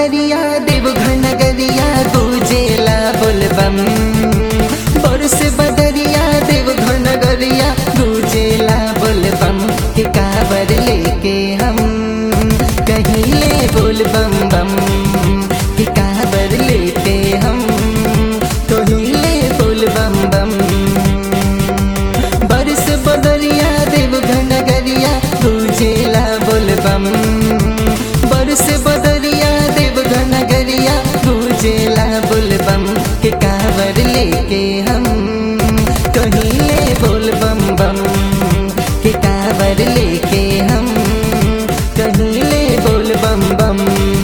बदरिया देवघर नगरिया गुजेला बोलबम बरस बदरिया देवघर नगरिया गुजेला बोलबम के काबर लेके हम कहिले बोलबम बम के काबर लेके हम कहिले बोलबम बम बरस बदरिया देवघर नगरिया गुजेला बोलबम बरस बदरिया देवघर नगरिया गुजेला बोलबम के कावर लेके हम कहिले बोलबम बम के कावर लेके हम कहिले बोलबम बम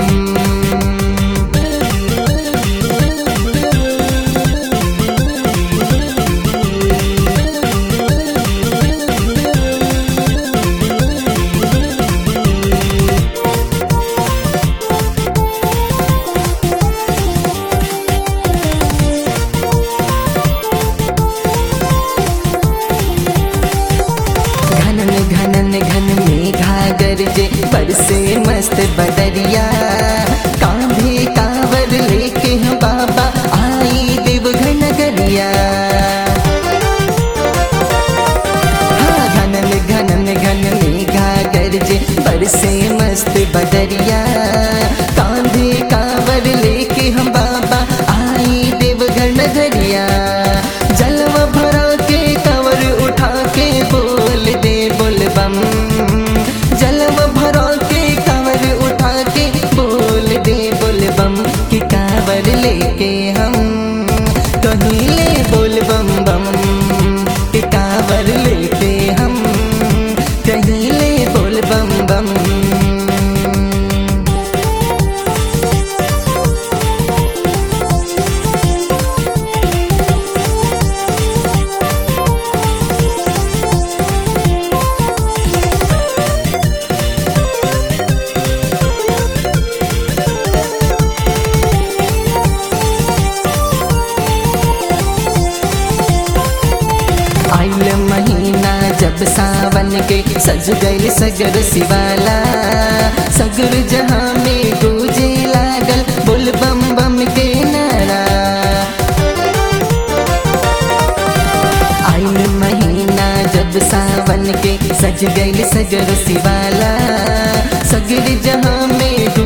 घनन घनन घन में घागर जे बरसे मस्त बदरिया कांधे कांवर लेके हम बाबा आई देवघर नगरिया हाँ घनन घनन घन में घागर जे बरसे मस्त बदरिया कांधे कांवर लेके हम बाबा आई देवघर नगरिया जलवा भरा के कंवर उठा के बोल दे बोलबम जलवा भरा के कंवर उठा के बोल दे बोलबम कि कांवर लेके हम कहिले बोलबम बम कि कांवर लेके हम कहिले बोलबम बम आइल महीना जब सावन के सज गइल सगर शिवाला सगर जहाँ में गूंजे लागल बोल बम बम के नारा आइल महीना जब सावन के सज गइल सगर शिवाला सगर जहाँ में